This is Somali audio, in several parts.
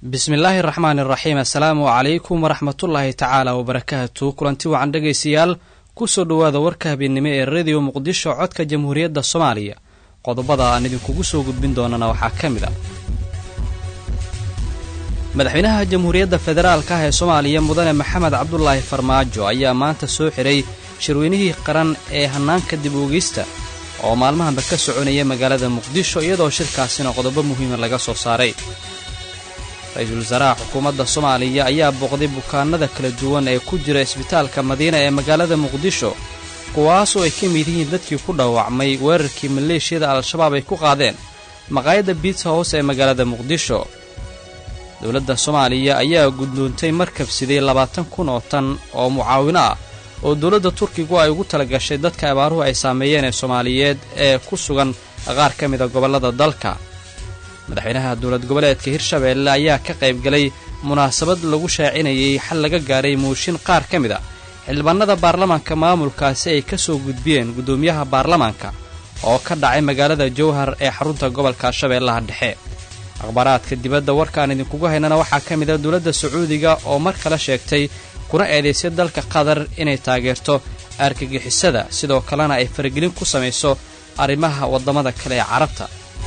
bismillaahi raxmaani raxiim assalaamu calaykum waraxmatullaahi tacaala wabarakaatu kulanti wacan dhegaystayaal kusoo dhowaada warka habeennimo ee rediyo muqdisho codka jamhuuriyadda soomaaliya qodobada aan idinkugu soo gudbin doonana waxaa ka mid ah madaxweynaha jamhuuriyadda federaalka ah ee soomaaliya mudane maxamed cabdulaahi farmaajo ayaa maanta soo xiray shirweynihii qaran ee hannaanka dib uogeysta oo maalmahanba ka soconaya magaalada muqdisho iyadoo shirkaasina qodobo muhiima laga soo saaray ra-iisul wasaaraha xukuumadda soomaaliya ayaa booqday bukaanada kala duwan ee ku jira isbitaalka madiina ee magaalada muqdisho kuwaasoo ay ka mid yihiin dadkii ku dhaawacmay weerarkii maleeshiyada al-shabaab ay ku qaadeen maqaayadda biitsa house ee magaalada muqdisho dowladda soomaaliya ayaa gudoontay markabsiday labaatan kun oo tan oo mucaawino ah oo dowladda turkigu ay ugu tala gashay dadka abaaruhu ay saameeyeen ee soomaaliyeed ee ku sugan qaar ka mida gobollada dalka madaxweynaha dowlad goboleedka hirshabeelle ayaa ka qaybgalay munaasabad lagu shaacinayay xal laga gaaray muushin qaar ka mid a xildhibaanada baarlamaanka maamulkaasi ay ka soo gudbiyeen guddoomiyaha baarlamaanka oo ka dhacay magaalada jowhar ee xarunta gobolka shabeellaha dhexe akhbaaraadka dibadda warkaan idinkugu haynana waxaa ka mid a dowladda sacuudiga oo mar kale sheegtay kuna eedaysay dalka qatar inay taageerto argagixisada sidoo kalena ay faragelin ku samayso arrimaha waddamada kale ee carabta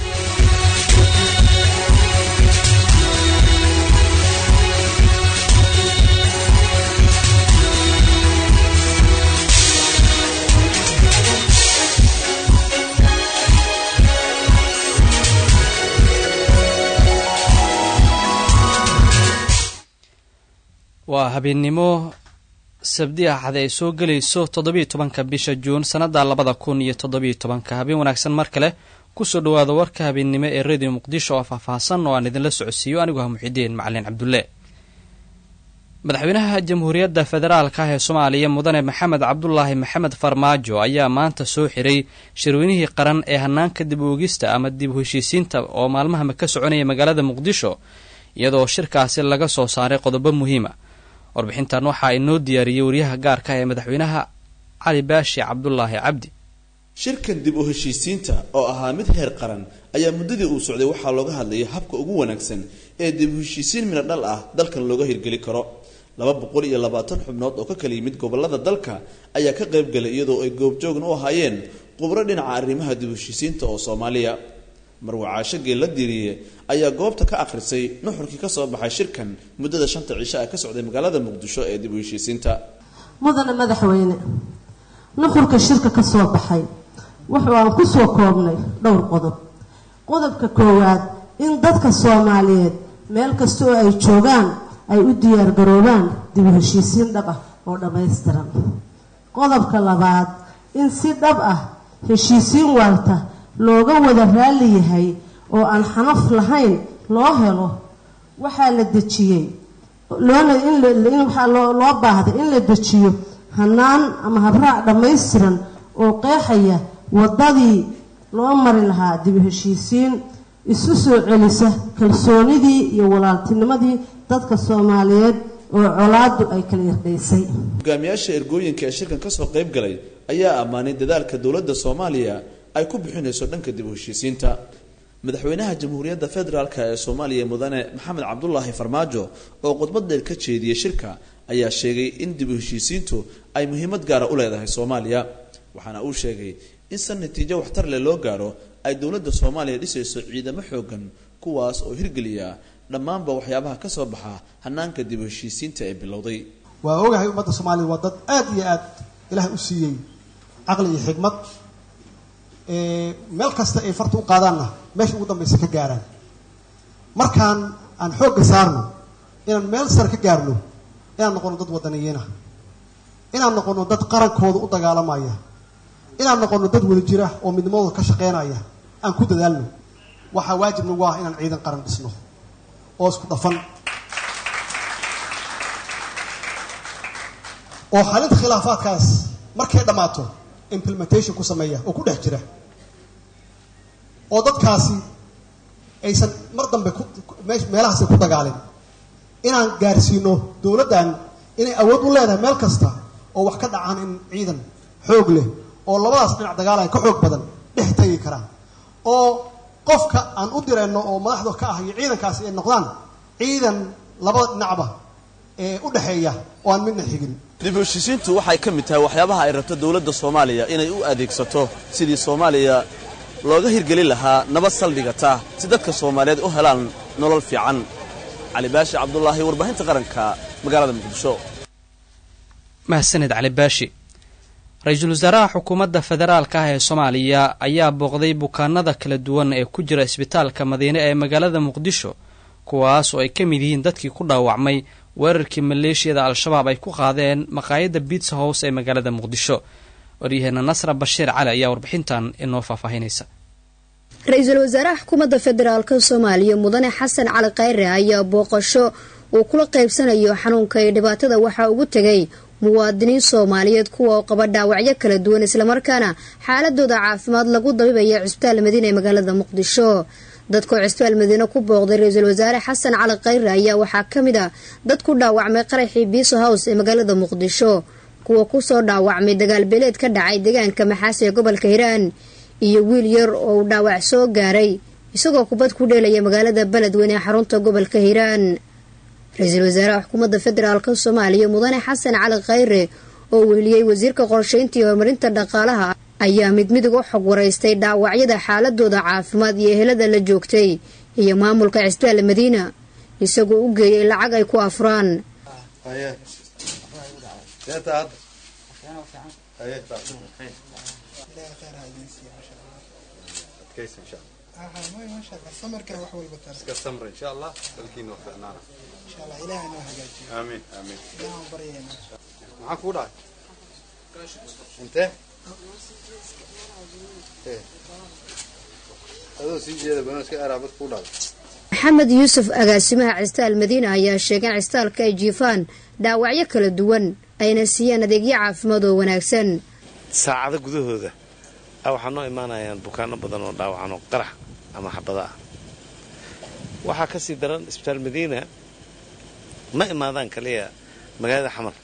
waa habeennimo sabdi axad ay soo gelayso toddobiiyo tobanka bisha juun sannadda labada kun iyo toddobiiyo tobanka habeen wanaagsan mar kale kusoo dhowaada warka habeennimo ee rediyo muqdisho oo faahfaahsan oo aan idinla socodsiiyo anigu ah muxidiin macalin cabdulle madaxweynaha jamhuuriyadda federaalka ah ee soomaaliya mudane maxamed cabdulaahi maxamed farmaajo ayaa maanta soo xiray shirweynihii qaran ee hannaanka dib uogista ama dib u heshiisiinta oo maalmahama ka soconaya magaalada muqdisho iyadoo shirkaasi laga soo saaray qodobo muhiima warbixintan waxaa inoo diyaariyey waryaha gaarka ee madaxweynaha cali baashi cabdulaahi cabdi shirkan dib u heshiisiinta oo ahaa mid heer qaran ayaa muddadii uu socday waxaa looga hadlayay habka ugu wanaagsan ee dib u heshiisiin midho dhal ah dalkan looga hirgeli karo laba boqol iyo labaatan xubnood oo ka kala yimid gobolada dalka ayaa ka qaybgalay iyadoo ay goobjoogna u ahaayeen khubro dhinaca arrimaha dib u heshiisiinta oo soomaaliya marwacaasho geella diiriye ayaa goobta ka akhrisay nuxurkii ka soo baxay shirkan muddada shanta cisho ah ka socday magaalada muqdisho ee dib u heshiisiinta mudane madaxweyne nuxurka shirka ka soo baxay wuxuu aan ku soo koobnay dhowr qodob qodobka koowaad in dadka soomaaliyeed meel kasta oo ay joogaan ay u diyaargaroobaan dib u heshiisiin dhab ah oo dhammaystiran qodobka labaad in si dhab ah heshiisiin waarta looga wada raalli yahay oo aan xanaf lahayn loo helo waxaa la dejiyey loona inwaxaa loo baahday in la dejiyo hanaan ama habraac dhammaystiran oo qeexaya waddadii loo mari lahaa dib u heshiisiin isu soo celisa kalsoonidii iyo walaaltinimadii dadka soomaaliyeed oo colaadu ay kala irdhaysay hogaamiyaasha ergooyinka ee shirkan kasoo qayb galay ayaa ammaanay dadaalka dowladda soomaaliya ay ku bixinayso dhanka dib u heshiisiinta madaxweynaha jamhuuriyadda federaalk ee soomaaliya mudane maxamed cabdulaahi farmaajo oo khudbad dheer ka jeediyey shirka ayaa sheegay in dib u heshiisiintu ay muhiimad gaara u leedahay soomaaliya waxaana uu sheegay in san natiijo waxtar leh loo gaaro ay dowladda soomaaliya dhisayso ciidamo xoogan kuwaas oo hirgeliya dhammaanba waxyaabaha ka soo baxa hanaanka dib u heshiisiinta ee bilowday waa ogahay ummadda soomaaliya waa dad aada iyo aad ilaah u siiyey caqli iyo xigmad meel kasta ay farta u qaadaanna meesha ugu dambaysa ka gaaraan markaan aan xoogga saarno inaan meel sare ka gaarno inaan noqono dad wadaniyiinah inaan noqono dad qarankooda u dagaalamaya inaan noqono dad wada jira oo midnimadooda ka shaqeynaya aan ku dadaalno waxaa waajib nagu ah inaan ciidan qaran dhisno oo isku dhafan oo xalinta khilaafaadkaas markay dhammaato implementation ku sameeya oo ku dhex jira oo dadkaasi aysan mar dambe meelahaasi ku dagaalin inaan gaarsiino dowladdan inay awood u leedahay meel kasta oo wax ka dhacaan in ciidan xoog leh oo labadaas dhinac dagaalaya ka xoog badan dhex tegi karaan oo qofka aan u dirayno oo madaxda ka ah iyo ciidankaasi ay noqdaan ciidan labada dhinacba ee u dhexeeya oo aan midna xigin dib u heshiisiintu waxay ka mid tahay waxyaabaha ay rabto dowladda soomaaliya inay u adeegsato sidii soomaaliya looga hirgelin lahaa nabad saldhigata si dadka soomaaliyeed u helaan nolol fiican cali baashi cabdulaahi warbaahinta qaranka magaalada muqdisho mahadsaned cali baashi ra-iisul wasaaraha xukuumadda federaalka ah ee soomaaliya ayaa booqday bukaanada kala duwan ee ku jira isbitaalka madiine ee magaalada muqdisho kuwaas oo ay ka mid yihiin dadkii ku dhaawacmay weerarkii maleeshiyada al-shabaab ay ku qaadeen maqaayadda biitsa house ee magaalada muqdisho waryaheena nasra bashiir cali ayaa warbixintan inoo faahfaahinaysa ra-iisul wasaaraha xukuumadda federaalka soomaaliya mudane xasan cali khayre ayaa booqasho uu kula qaybsanayo xanuunka iyo dhibaatada waxaa ugu tegay muwaadiniin soomaaliyeed kuwa oo qaba dhaawacyo kala duwan islamarkaana xaaladooda caafimaad lagu dabibaya cisbitaal madiine ee magaalada muqdisho dadkoo cisbitaal madiine ku booqday ra-iisul wasaare xasan cali khayre ayaa waxaa ka mid a dad ku dhaawacmay qaraxii biiso house ee magaalada muqdisho kuwa kusoo dhaawacmay dagaalbeeleed ka dhacay deegaanka maxaasi ee gobolka hiiraan iyo wiil yar oo uu dhaawac soo gaaray isagoo kubad ku dheelaya magaalada beledweyne ee xarunta gobolka hiiraan ra-iisul wasaaraha xukuumadda federaalka soomaaliya mudane xasan cali khayre oo weheliyey wasiirka qorsheynta iyo horumarinta dhaqaalaha ayaa mid midig u xog waraystay dhaawacyada xaaladooda caafimaad iyo ehelada la joogtay iyo maamulka cisbitaal madiina isagoo u geeyay lacag ay ku afuraan maxamed yuusuf agaasimaha cisbitaal madiina ayaa sheegay in cisbitaalka ay jiifaan dhaawacyo kala duwan ayna siiyaan adeegyo caafimaad oo wanaagsan saacado gudahooda waxaa noo imaanayaan bukaano badan oo dhaawacan oo qarax ama xabada ah waxaa ka sii daran isbitaal madiina ma imaadaan kaliya magaalada xamar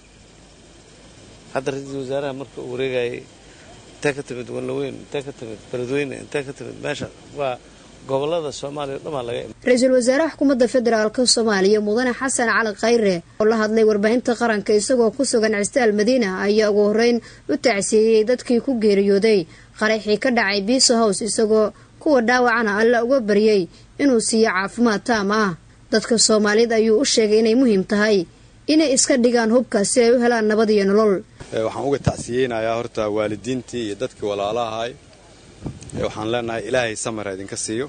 hadda ra-iisul wasaaraha marka uu wareegayay intee ka timid wanlaweyn intee ka timid beledweyne intee ka timid meesha waa gobolada soomaaliya o dhamaa laga ra-iisul wasaaraha xukuumadda federaalka soomaaliya mudane xasan cali khayre oo la hadlay warbaahinta qaranka isagoo ku sugan cisbitaal madiina ayaa ugu horreyn u tacsiiyey dadkii ku geeriyooday qaraxii ka dhacay biiso house isagoo kuwa dhaawacana alla uga baryey inuu siiyo caafimaad taam ah dadka soomaaliyeed ayuu u sheegay inay muhiim tahay inay iska dhigaan hubka si ay u helaan nabad iyo nolol waxaan uga tacsiyeynayaa horta waalidiintii iyo dadkii walaalahay waxaan leenahay ilaahay samara idinka siiyo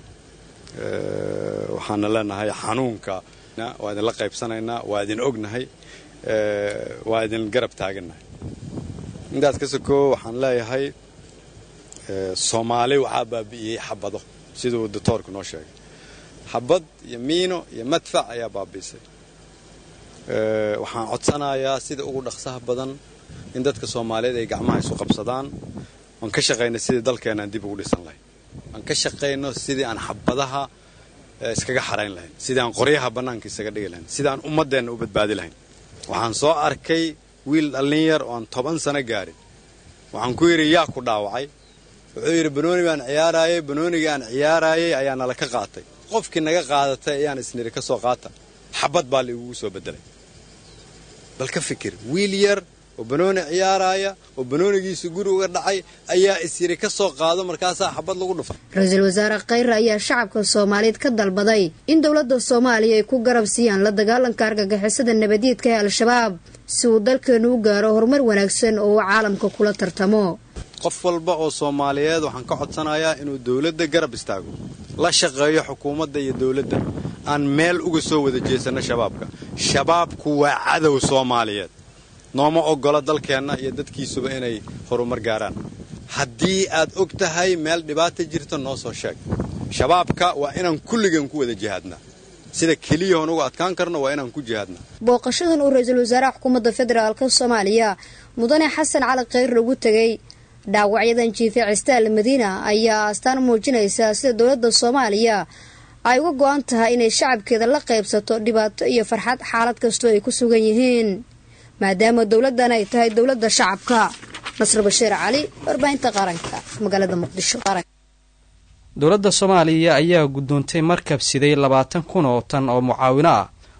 waxaana leenahay xanuunka waa idinla qaybsanaynaa waa idin ognahay waa idin garab taagannahay intaas ka sokoo waxaan leeyahay soomaali waxaa baabi'iyey xabado siduu doctoorku noo sheegay xabad iyo miino iyo madfac ayaa baabi'isay waxaan codsanayaa sida ugu dhaqsaha badan in dadka soomaaliyeed ay gacmaha isu qabsadaan aan ka shaqayno sidii dalkeena aan dib ugu dhisan lahayn aan ka shaqayno sidii aan xabadaha iskaga xarayn lahayn sidii aan qoryaha bannaanka isaga dhigi lahayn sidii aan ummaddeenna u badbaadi lahayn waxaan soo arkay wiil dhallin yar oo aan toban sano gaarin waxaan ku yidhi yaa ku dhaawacay wuxuu yidhi banooni baan ciyaaraayay banoonigii aan ciyaaraayay ayaa nala ka qaatay qofkii naga qaadatay ayaan isniri ka soo qaata xabad baa laigugu soo bedelay bal ka fikir wiil yar oo banooni ciyaaraaya oo banoonigiisa guri uga dhacay ayaa isyiri ka soo qaado markaasaa xabad lagu dhufa ra-iisul wasaare khayre ayaa shacabka soomaaliyeed ka dalbaday in dowladda soomaaliya ay ku garab siiyaan la dagaalanka argagixisada nabaddiidka ee al-shabaab si uu dalkeenu u gaaro horumar wanaagsan oo uu caalamka kula tartamo qof walba oo soomaaliyeed waxaan ka codsanayaa inuu dowladda garab istaago la shaqeeyo xukuumadda iyo dowladda aan meel uga soo wada jeesanno shabaabka shabaabku waa cadow soomaaliyeed nooma oggola dalkeenna iyo dadkiisuba inay horumar gaaraan haddii aad og tahay meel dhibaata jirta noo soo sheeg shabaabka waa inaan kulligan ku wada jihaadnaa sida keliyahoon uga adkaan karno waa inaan ku jihaadnaa booqashadan uu ra-iisul wasaaraha xukuumadda federaalka soomaaliya mudane xasan cali khayr lagu tegay dhaawacyadan jiife cistaal madiina ayaa astaan muujinaysa sida dowladda soomaaliya ay uga go-an tahay inay shacabkeeda la qaybsato dhibaato iyo farxad xaalad kastoo ay ku sugan yihiin maadaama dowladdan ay tahay dowladda shacabka nasr bashiir cali warbaahinta qaranka magaalada muqdisho dowladda soomaaliya ayaa guddoontay markab siday labaatan kun oo tan oo mucaawino ah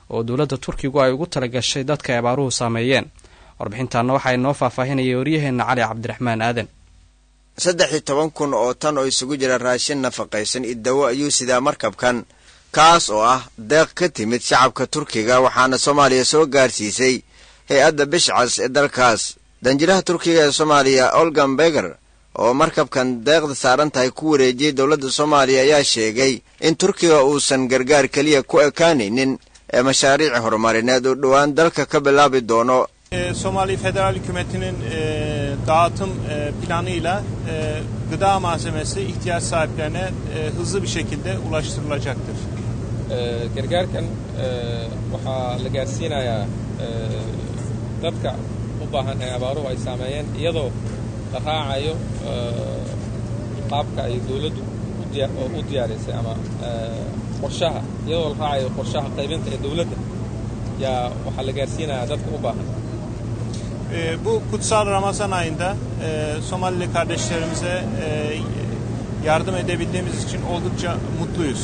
oo dowladda turkigu ay ugu talagashay dadka ay abaaruhu saameeyeen warbixintaana waxaa inoo faahfaahinaya waryaheenna cali cabdiraxmaan aadan saddex iyo toban kun oo tan oo isugu jira raashin nafaqaysan iyo dawo ayuu sidaa markabkan kaas oo ah deeq ka timid shacabka turkiga waxaana soomaaliya soo gaarsiisay hay-adda bishcas ee dalkaas danjiraha turkiga ee soomaaliya olgan beger oo markabkan deeqda saaran tahay ku wareejiyey dowladda soomaaliya ayaa sheegay in turkiga uusan gargaar keliya ku ekaanaynin ee mashaariic horumarineed uu dhowaan dalka ka bilaabi doono Somali Federal Hükümeti'nin e, dağıtım e, planıyla e, gıda malzemesi ihtiyaç sahiplerine e, hızlı bir şekilde ulaştırılacaktır. gargaarkan waxaa la gaarsiinayaa dadka u baahan ee abaaruhu ay saameeyeen iyadoo la raacayo qaabka ay dowladdu u diyaarisay ama qorshaha iyadoo la raacayo qorshaha qaybinta ee dowladda yaa waxaa la gaarsiinayaa dadka u baahan E, bu kutsal Ramazan ayında e, Somalili kardeşlerimize e, yardım edebildiğimiz için oldukça mutluyuz.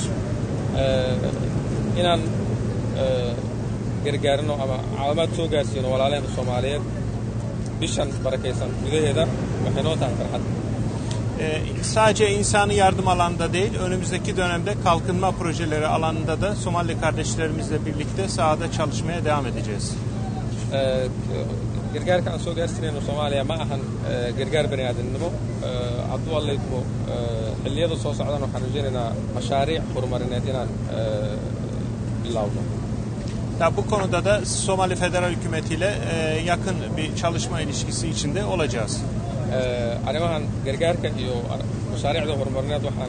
inaan gargaarino ama calaamaad soo gaarsiino walaalaheena soomaaliyeed bishan barakaysan gudaheeda waxay noo tahay farxad E, sadece insani yardım alanında değil, önümüzdeki dönemde kalkınma projeleri alanında da Somali kardeşlerimizle birlikte sahada çalışmaya devam edeceğiz. gargaarka aan soo gaarsiinayno soomaaliya ma ahan gargaar bani aadamnimo hadduu allaydmo xilliyada soo socdan waxaan rajaynaynaa mashaariic horumarineed inaan bilowno Ya bu konuda da Somali Federal Hükümeti ile e, yakın bir çalışma ilişkisi içinde olacağız. arrimahan gargaarka iyo mashaariicda horumarineed waxaan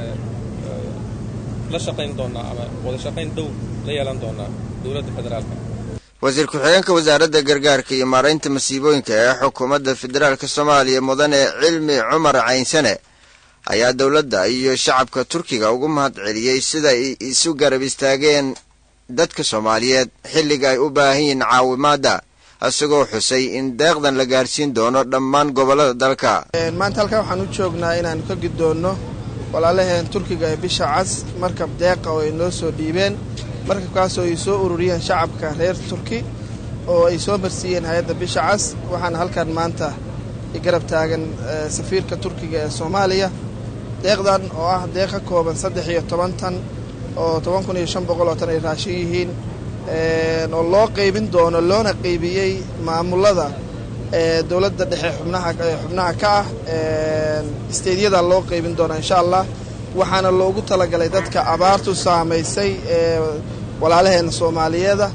la shaqayn doonaa ama wada shaqayn dhow la yeelan doonaa dowladda federaalka wasiir ku-xigeenka wasaaradda gargaarka iyo maaraynta masiibooyinka ee xukuumadda federaalka soomaaliya mudane cilmi cumar caynsane ayaa dowladda iyo shacabka turkiga ugu mahad celiyey sida ay isu garab istaageen dadka soomaaliyeed xilliga ay u baahan yihiin caawimaadda isagoo xusay in deeqdan la gaarsiin doono dhammaan gobollada dalka maanta halkan waxaan u joognaa inaan ka guddoonno walaalaheen turkiga ee bisha cas markab deeqa oo ay noo soo dhiibeen markabkaasoo ay soo ururiyeen shacabka reer turki oo ay soo marsiiyeen hay-adda bisha cas waxaana halkan maanta garab taagan safiirka turkiga ee soomaaliya deeqdan oo ah deeq ka kooban saddex iyo toban tan oo toban kun iyo shan boqol oo tan ay raashin yihiin oo loo qaybin doono loona qaybiyey maamulada dowladda dhexe xubnaha xubnaha ka ah isteydyada loo qaybin doona insha allah waxaana loogu talagalay dadka abaartu saamaysay ee walaalaheena soomaaliyeeda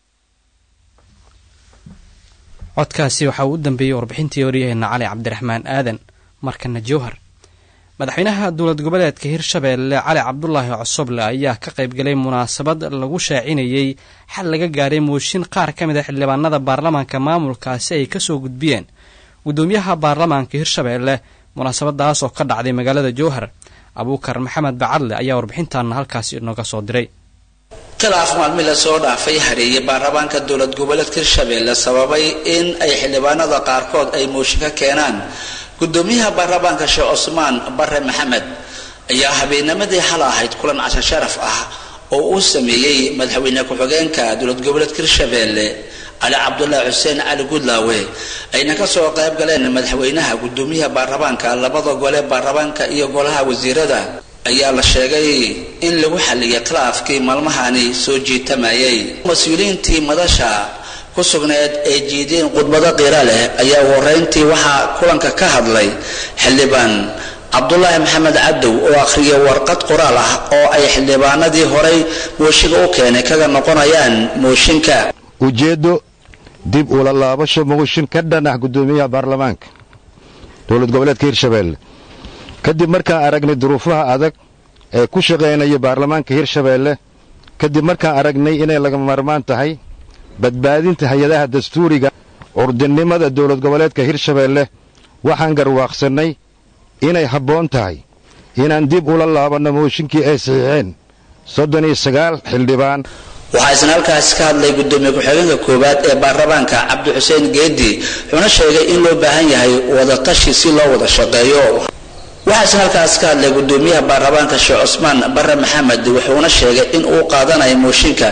codkaasi waxaa uu u dambeeyey warbixintii waryaheena cali cabdiraxmaan aadan markana jowhar madaxweynaha dowlad goboleedka hirshabeelle cali cabdulaahi cosoble ayaa ka qaybgalay munaasabad lagu shaacinayey xal laga gaaray mooshin qaar ka mid a xildhibaanada baarlamaanka maamulkaasi ay kasoo gudbiyeen guddoomiyaha baarlamaanka hirshabeelle munaasabadaas oo ka dhacday magaalada jowhar abuukar maxamed bacadle ayaa warbixintaana halkaasi inooga soo diray khilaaf maalmi lasoo dhaafay hareeye baarlamaanka dowlad goboleedka hirshabeelle sababay in ay xildhibaanada qaarkood ay mooshin ka keenaan gudoomiyaha baarlamaanka sheekh cusmaan bare maxamed ayaa habeennimadii xal ahayd kulan casho sharaf ah oo uu sameeyey madaxweyne ku-xigeenka dowlad goboleedka hirshabeelle cali cabdulaahi xuseen cali gudlaawe ayna kasoo qayb galeen madaxweynaha gudoomiyaha baarlamaanka labada gole baarlamaanka iyo golaha wasiirada ayaa la sheegay in lagu xalliyay khilaafkii maalmahani soo jiitamayay mas-uuliyiintii madasha ku sugneed ee jiideen khudbado qiira leh ayaa horeyntii waxaa kulanka ka hadlay xildhibaan cabdulaahi maxamed cabdow oo akhriyay warqad qoraal ah oo ay xildhibaanadii horay mooshiga u keenay kaga noqonayaan mooshinka ujeeddo dib ula laabasho mooshin ka dhan ah guddoomiyaha baarlamaanka dowlad goboleedka hirshabeelle kadib markaan aragnay duruufaha adag ee ku shaqaynaya baarlamaanka hirshabeelle kadib markaan aragnay inay laga maarmaan tahay badbaadinta hay-adaha dastuuriga curdinimada dowlad goboleedka hirshabeelle waxaan garwaaqsannay inay habboon tahay inaan dib ula laabanno mooshinkii ay saxiixeen soddon iyo sagaal xildhibaan waxaa isna halkaasi ka hadlay gudoomiye ku-xigeenka koowaad ee baarlamaanka cabdi xuseen geedi wuxuuna sheegay in loo baahan yahay wadatashi si loo wada shaqeeyo waxaa isna halkaas ka hadlay gudoomiyaha baarlamaanka sheekh cusmaan bare maxamed wuxuuna sheegay in uu qaadanayo mooshinka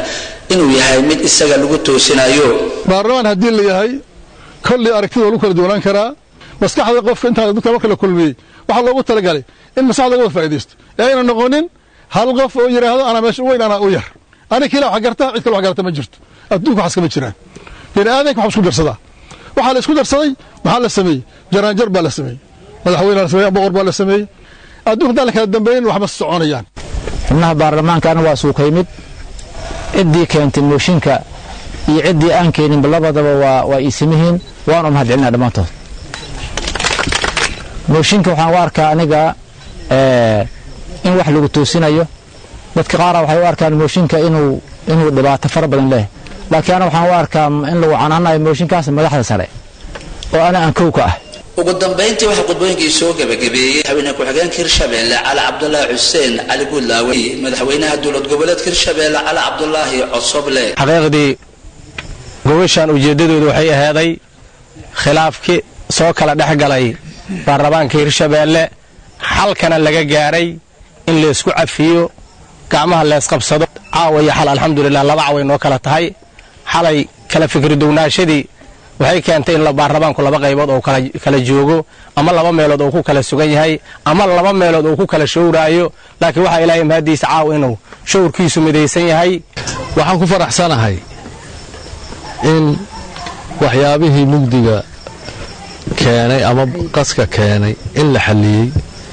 inuu yahay mid isaga lagu toosinayo baarlamaan haddii la yahay kolley aragtida lagu kala duwanaan karaa maskaxda qofka intaa dadka marka la kulmiyey waxaa loogu talagalay in maskaxda laga wada faa'iidaysto ee ayna noqonin hal qof oo yidhaahdo anaa meesha u weyn anaa u yar ani kila wax garta cid kale wax garata ma jirto adduunka waxas kama jiraan bini aadanka wax isku darsadaa waxaa la isku darsaday maxaa la sameeyey jaraanjar baa la sameeyey madaxweyne la sameeyey boqor baa la sameeyey adduunka haddaan la kala dambeeyin waxma soconayaan xubnaha baarlamaankaana waa suuka yimid ciddii keentay mooshinka iyo ciddii aan keeninba labadaba waa waa iisimihiin waan u mahad celinaa dhammaantood mooshinka waxaan u arkaa aniga in wax lagu toosinayo dadka qaara waxay u arkaan mooshinka inuu inuu dhibaato fara badan leeyahay laakiin ana waxaan u arkaa in lagu canaanayo mooshinkaas madaxda sare oo ana aan kow ka ah ugu dambayntii waxaa qudbooyinkii soo gebagabeeyey madaxweyne ku-xigeenka hirshabeelle cali cabdulaahi xuseen cali guudlaawe madaxweynaha dowlad goboleedka hirshabeelle cali cabdulaahi cosoble xaqiiqdii gobashan ujeeddadoodu waxay ahaaday khilaafkii soo kala dhex galay baarlamaanka hirshabeelle xalkana laga gaaray in laysku cafiyo gacmaha leesqabsado caawa iyo xal alxamdulilah laba caway noo kala tahay xalay kala fikridownaashadii waxay keentay in baarlamaanku laba qaybood oo kala joogo ama laba meelood oo ku kala sugan yahay ama laba meelood oo ku kala showraayo laakiin waxaa ilaahay mahadiisa caaw inuu showrkiisu midaysan yahay waxaan ku faraxsanahay in waxyaabihii mugdiga keenay ama qaska keenay in la xalliyey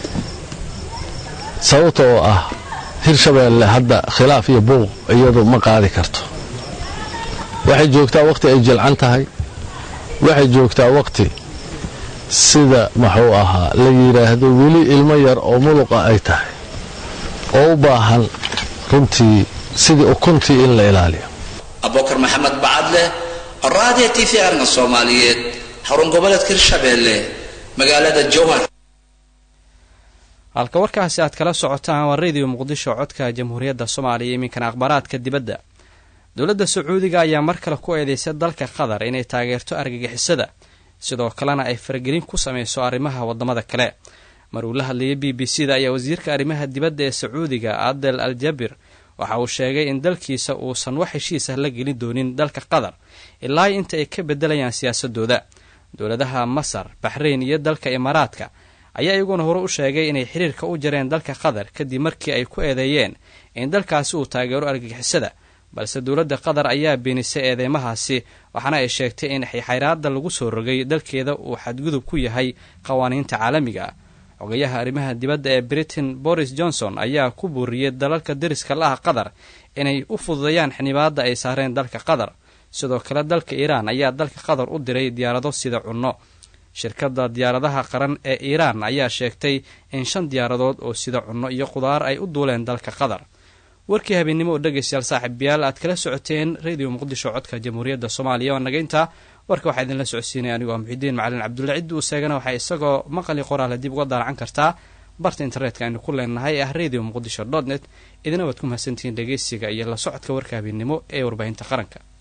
sababta oo ah hirshabeelle hadda khilaaf iyo buuq iyadu ma qaadi karto waxay joogtaa wakhti ay jilcan tahay waxay joogtaa wakhti sida muxuu ahaa la yidhaahdo weli ilmo yar oo muluqa ay tahay oo u baahan runtii sidii ukuntii in la ilaaliyo abubakar maxamed bacadle raadiyo t v arna soomaaliyeed xarun goboleedka hirshabeelle magaalada jowhar halka warkaasi aad kala socotaan waa radio muqdisho codka jamhuuriyadda soomaaliya iminkana akhbaaraadka dibadda dowladda sacuudiga ayaa mar kale ku eedeysay dalka qatar inay taageerto argagixisada sidoo kalena ay faragelin ku sameyso arrimaha wadamada kale mar uu la hadlayay b b c da ayaa wasiirka arrimaha dibadda ee sacuudiga adel al jabir waxa uu sheegay in dalkiisa uusan wax heshiis ah la gelin doonin dalka qatar ilaa inta ay ka bedelayaan siyaasadooda dowladaha masar baxrayn iyo dalka imaaraadka ayaa iyaguna hore u sheegay inay xiriirka u jareen dalka qatar kadib markii ay ku eedeeyeen in dalkaasi uu taageero argagixisada balse dowladda qatar ayaa beenisay eedeymahaasi waxaana ay sheegtay in xayraada lagu soo rogay dalkeeda uu xadgudub ku yahay qawaaniinta caalamiga ah xogayaha arrimaha dibadda ee britain boris johnson ayaa ku buuriyey dalalka deriska la ah qatar inay u fududeeyaan xinibaadda ay saareen dalka qatar sidoo kale dalka iiraan ayaa dalka qatar u diray diyaarado sida cunno shirkadda diyaaradaha qaran ee iiraan ayaa sheegtay in shan diyaaradood oo sida cunno iyo qudaar ay u duuleen dalka qatar warkii habeennimo oo dhegaystayaal saaxiibayaal aad kala socoteen radio muqdisho codka jamhuuriyadda soomaaliya waa naga intaa warka waxaa idinla socodsiinaya anigoo ah muxidiin macalin cabdulla ciddi uu seegana waxaa isagoo maqali qoraale dib uga daalacan kartaa barta internetka aynu ku leenahay ah radio muqdisho dot net idina waad ku mahadsantihiin dhegaysiga iyo la socodka warka habeennimo ee warbaahinta qaranka